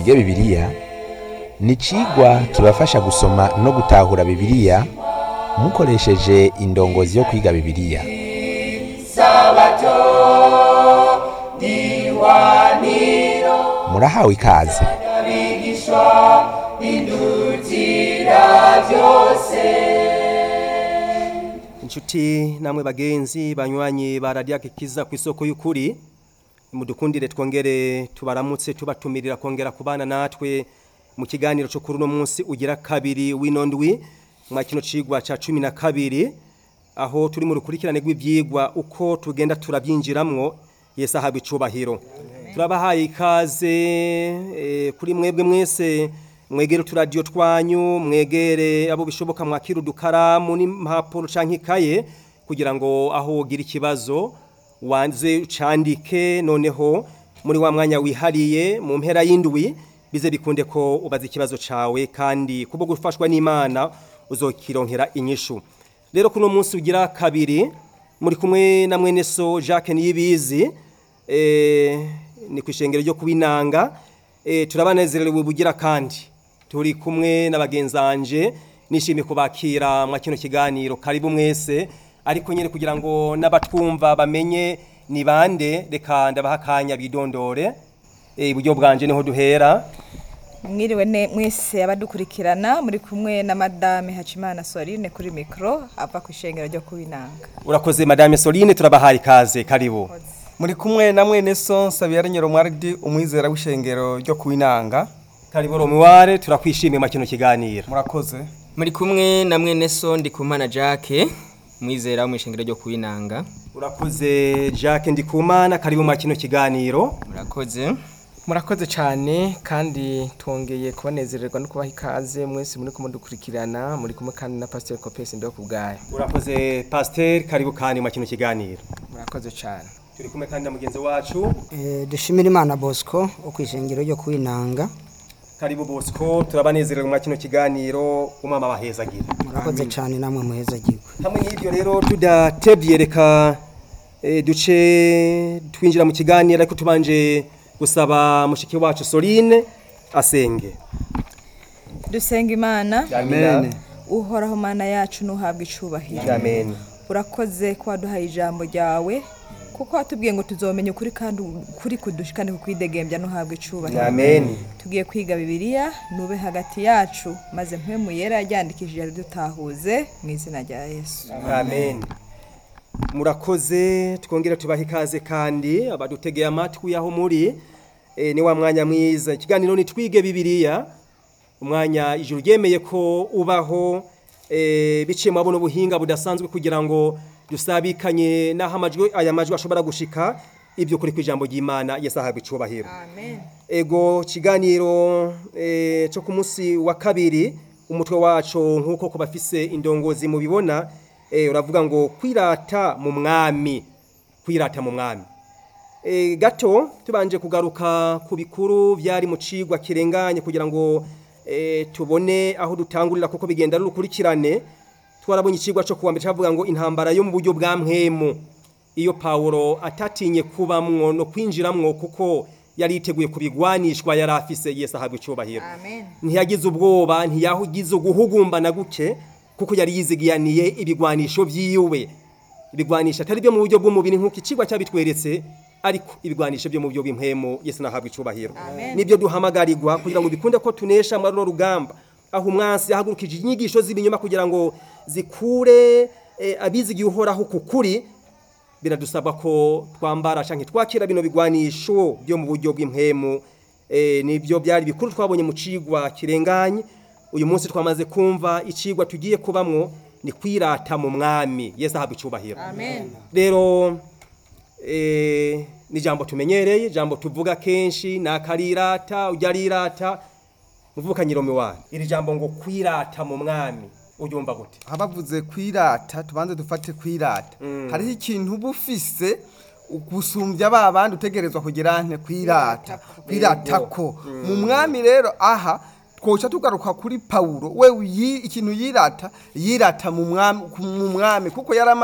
twige bibiliya ni icigwa kibafasha gusoma no gutahura bibiliya mukoresheje indongozi yo kwiga bibiliya murahawe ikaze inshuti namwe bagenzi banywanyi ba radiyo kiza ku isoko y'ukuri mudukundire twongere tubaramutse tubatumirira kongera kubana natwe mu kiganiro cyo kuri uno munsi ugira kabiri w'inondwi mwa kino cigwa ca cumi na kabiri aho turi mu rukurikirane rw'ivyigwa uko tugenda turabyinjiramwo yesu ahabwa icubahiro turabahaye ikaze eh, kuri mwebwe mwese mwegere uturadiyo twanyu mwegere abo bishoboka mwakira udukaramu n'impapuro canke ikaye kugira ngo aho ugira ikibazo wanze ucandike noneho muri wa mwanya wihariye mu mpera y'indwi bize bikunde ko ubaza ikibazo cawe kandi kubwo gufashwa n'Imana uzokironkera inyishu rero kuno munsi ugira kabiri muri kumwe na mwene so Jacques Niyibizi eh ni kwishengero ryo kubinanga eh turabanezerewe bugira kandi turi kumwe n'abagenzanje nishimiye kubakira mwa kino kiganiro karibu mwese ariko nyine kugira ngo n'abatwumva bamenye ni bande reka ndabaha akanya bidondore eh iburyo bwanje niho duhera mwiriwe ne mwese abadukurikirana muri kumwe na madame Hacimana Soline kuri mikro ava ku ishengero ryo kubinanga urakoze madame Soline turabahaye ikaze karibu muri kumwe na mwene so Sabiyari Nyiromwardi umwizera w'ishengero ryo kuinanga karibu romuware turakwishimiye mu kino kiganiro murakoze muri kumwe na mwene so ndikumana jacques mwizera wo mu ishengero ryo kuwinanga urakoze Jacques Ndikumana karibu mu kino kiganiro murakoze murakoze cyane kandi twongeye kubanezererwa no kubaha ikaze mwese muri kumudukurikirana muri kumwe kandi na pasiteri kopesi ndo ku bwayo urakoze pasteur karibu kandi mu kino kiganiro murakoze cyane turi kumwe kandi na mugenzi wacu Eh, dushimira imana bosco wo ku ishengero ryo kwinanga karibu Bosco turabanezerewe mu kino kiganiro umama bahezagira murakoze cyane namwe muheza gigwe hamwe n'ibyo rero tudatebye reka eh, duce twinjira mu kiganiro ariko tubanje gusaba mushiki wacu Soline asenge dusenga imana amen uhoraho mana yacu nuhabwa icubahiro amen urakoze ko waduhaye ijambo ryawe kuko watubwiye ngo tuzomenya ukuri kandi ukuri kudushikane kukwidegembya nuhabwa icubahiro amen tugiye kwiga bibiliya nube hagati yacu maze mpemu yera yaryandikishije dutahuze mu izina rya yesu amen murakoze twongere tubaha ikaze kandi abadutegeye amatwi aho muri eh, ni wa mwanya mwiza ikiganiro ni twige bibiliya umwanya ijuru ryemeye ko ubaho eh, biciye mu buno buhinga budasanzwe kugira ngo dusabikanye n'aho amajwi aya majwi ashobora gushika ibyo kuri ku ijambo ry'imana yesu ahabwa icubahiro amen ego kiganiro eh, cyo ku munsi wa kabiri umutwe wacu nk'uko ku bafise indongozi mubibona eh, uravuga ngo kwirata mu mwami kwirata mu mwami e, gato tubanje kugaruka ku bikuru byari mu cigwa kirenganye kugira ngo e, tubone aho dutangurira kuko bigenda ari urukurikirane twarabonye icigwa cyo kuwa mbere cyavuga ngo intambara yo mu buryo bwa mpwemu iyo Paulo atatinye kubamwo no kwinjiramwo kuko yari yiteguye kubigwanishwa yari afise Yesu ahabwa icubahiro amen ntiyagize ubwoba ntiyagize uguhugumbana guke kuko yari yizigiyaniye ibigwanisho vyiwe ibigwanisho atari byo mu buryo bw'umubiri nk'uko icigwa cyabitweretse ariko ibigwanisho byo mu buryo bw'impwemu Yesu nahabwa icubahiro Amen. nibyo duhamagarirwa kugira ngo bikunde ko tunesha muri runo rugamba aho umwansi yahagurukije inyigisho z'ibinyoma kugira ngo zikure eh, abizigiye uhoraho ku kuri biradusaba ko twambara canke twakira bino bigwanisho byo mu buryo bw'impwemu eh, nibyo byari bikuru twabonye mu cigwa kirenganye uyu munsi twamaze kumva icigwa tugiye kubamwo ni kwirata mu mwami Yesu ahabwa icubahiro amen rero eh, ni jambo tumenyereye jambo tuvuga kenshi nakarirata ujya arirata muvuka nyiromi wanyu iri jambo ngo kwirata mu mwami uryumva gute abavuze kwirata tubanze dufate kwirata hariho ikintu uba ufise gusumbya ba bandi utegerezwa kugira nte kwirata kwirata ko mu mwami rero aha twoca tugaruka kuri pawulo we yi- ikintu yirata yirata mu mwami mu mwami kuko yari ama-